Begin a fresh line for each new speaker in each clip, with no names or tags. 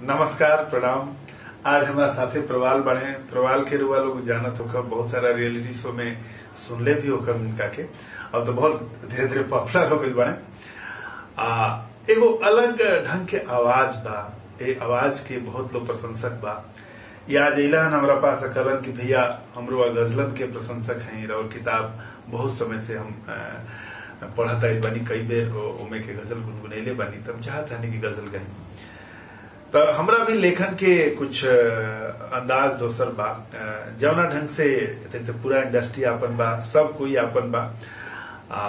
नमस्कार प्रणाम आज हमारा साथे प्रवाल बने प्रवाल के रुआ लोग जानत होकर बहुत सारा रियलिटी शो में सुनले भी होकर उनका के अब तो बहुत धीरे धीरे पॉपुलर हो गई बने आ एगो अलग ढंग के आवाज बा ए आवाज के बहुत लोग प्रशंसक बा ये आज इलान हमारा पास कलन कि भैया हमरो गजलन के प्रशंसक हैं और किताब बहुत समय से हम अ, पढ़त आइल बानी कई बेर ओ- ओमे के गजल गुनगुनैले बानी तब चाहत हनी कि गजल गई तो हमरा भी लेखन के कुछ अ, अंदाज दोसर बा अ, जवना ढंग से ते- ते पूरा इंडस्ट्री आपन बा सब कोई आपन बा आ,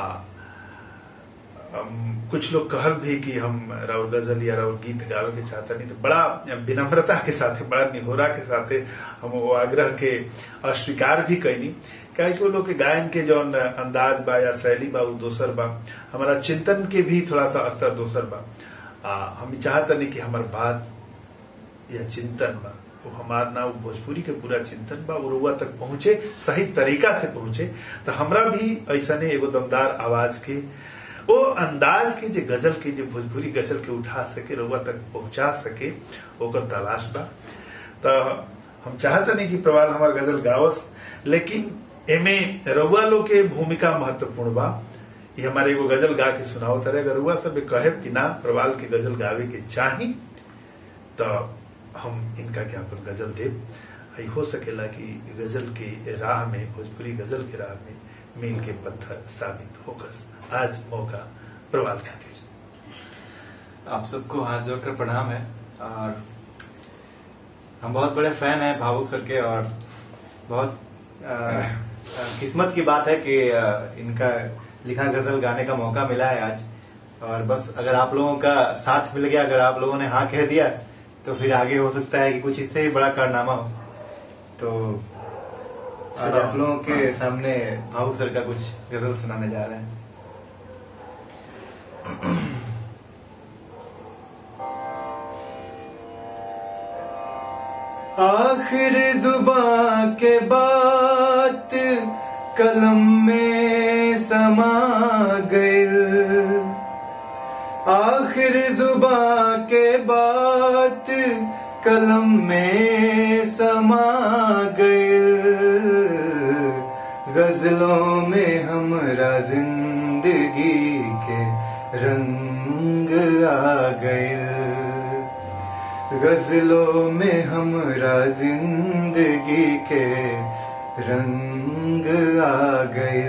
अम, कुछ लोग कहल भी कि हम राउर गजल या राउर गीत गावे के चाहता नहीं तो बड़ा विनम्रता के साथ बड़ा निहोरा के साथ हम वो आग्रह के अस्वीकार भी कैनी काहे कि वो लोग के गायन के जौन अंदाज बा या शैली बा वो दोसर बा हमारा चिंतन के भी थोड़ा सा स्तर दोसर बा आ, हम चाहता नहीं कि हमार बात या चिंतन बा वो हमार ना वो भोजपुरी के पूरा चिंतन बा वो रुआ तक पहुंचे सही तरीका से पहुंचे तो हमरा भी ऐसने एगो दमदार आवाज के वो अंदाज के जे गजल के जे भोजपुरी गजल के उठा सके रुआ तक पहुंचा सके ओकर तलाश बा तो हम चाहते नहीं कि प्रवाल हमार गजल गावस लेकिन एमे रउआ लोग के भूमिका महत्वपूर्ण बा ये हमारे एगो गजल गा के सुनाओ तरह अगर रुआ सब कहे कि ना प्रवाल के गजल गावे के चाही तो हम इनका के अपन गजल देव आई हो सकेला कि गजल के राह में भोजपुरी गजल के राह में मील के पत्थर साबित होकर आज मौका प्रवाल खातिर
आप सबको हाथ जोड़कर प्रणाम है और हम बहुत बड़े फैन हैं भावुक सर के और बहुत अ, अ, किस्मत की बात है कि अ, इनका लिखा गजल गाने का मौका मिला है आज और बस अगर आप लोगों का साथ मिल गया अगर आप लोगों ने हाँ कह दिया तो फिर आगे हो सकता है कि कुछ इससे ही बड़ा कारनामा हो तो आज आप लोगों के सामने भावुक सर का कुछ गजल सुनाने जा रहे हैं आखिर जुबा के बात कलम में समा गई आखिर जुबा के बात कलम में समा गई गजलों में हमरा जिंदगी के रंग आ गए गजलों में हमरा जिंदगी के रंग आ गए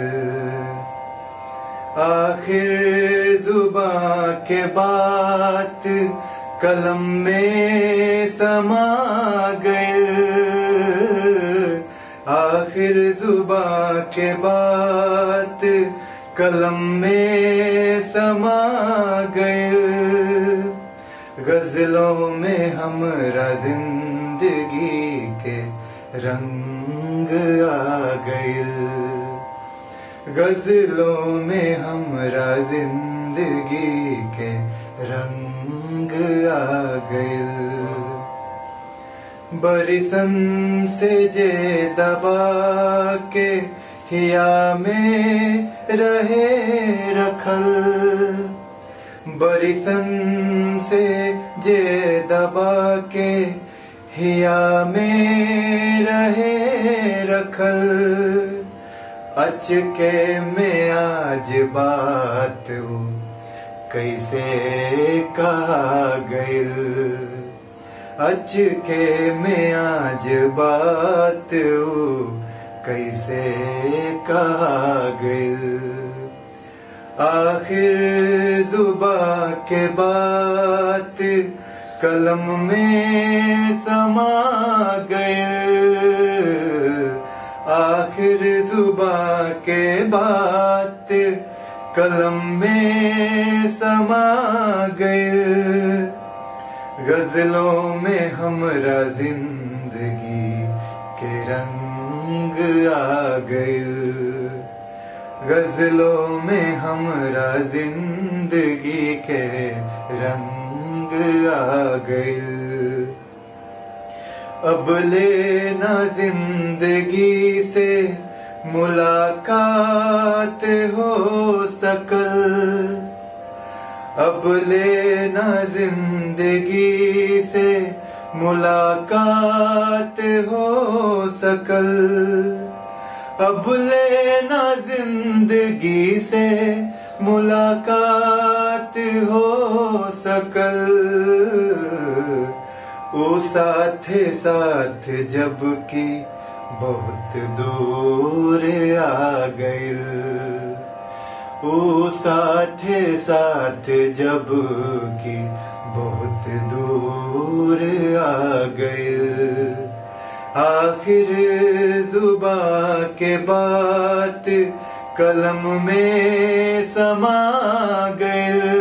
आखिर जुबा के बात कलम में समा गए आखिर जुबा के बात कलम में समा गए गजलों में हमरा जिंदगी के रंग आ गए गजलों में हमरा जिंदगी के रंग आ गए बरिसन से जे दबा के हिया में रहे रखल बरिसन से जे दबा के हिया में रहे रखल अचके में आज बात उ कैसे कहा गइल अचके में आज बात उ कैसे कहा गइल आखिर जुबा के बात कलम में समा गए आखिर जुबा के बात कलम में समा गए गजलों में हमरा जिंदगी के रंग आ गए गजलों में हमरा जिंदगी के रंग आ गए अब लेना जिंदगी से मुलाकात हो सकल अब लेना जिंदगी से मुलाकात हो सकल अब लेना जिंदगी से मुलाकात हो सकल ओ साथे साथ जब की बहुत दूर आ गए ओ साथे साथ जब की बहुत दूर आ गए आखिर जुबा के बात कलम में समा गए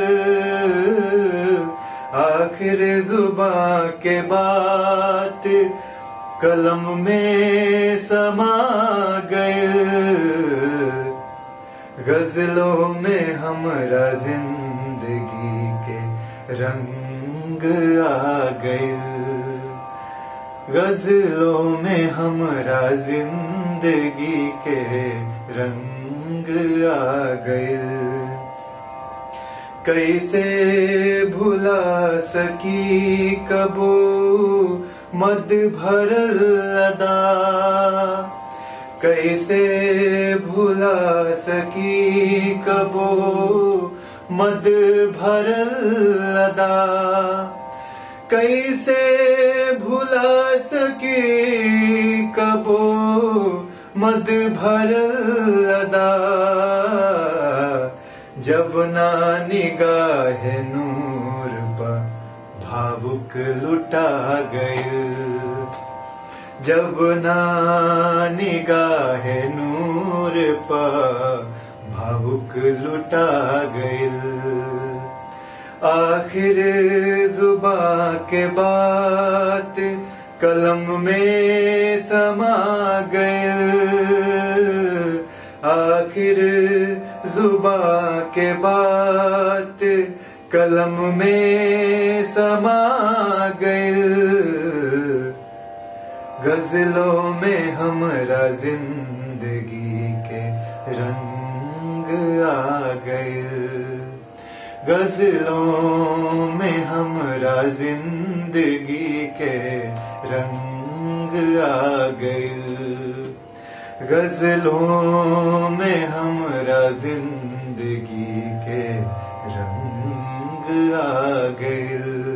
आखिर जुबा के बात कलम में समा गए गजलों में हमरा जिंदगी के रंग आ गए गजलों में हमरा जिंदगी के रंग आ गए कैसे भुला सकी कबो मद भरल अदा कैसे भुला सकी कबो मद भरल अदा कैसे भुला सकी कबो मद भरल अदा जब ना निगाह नूर पर भावुक लुटा गए जब ना निगाह नूर पर भावुक लुटा गए आखिर जुबा के बात कलम में समा गए आखिर जुबा के बात कलम में समा गए गजलों में हमरा जिंदगी के रंग आ गए गजलों में हमरा जिंदगी के रंग आ गए गजलों में हमरा जिंदगी के रंग आ गए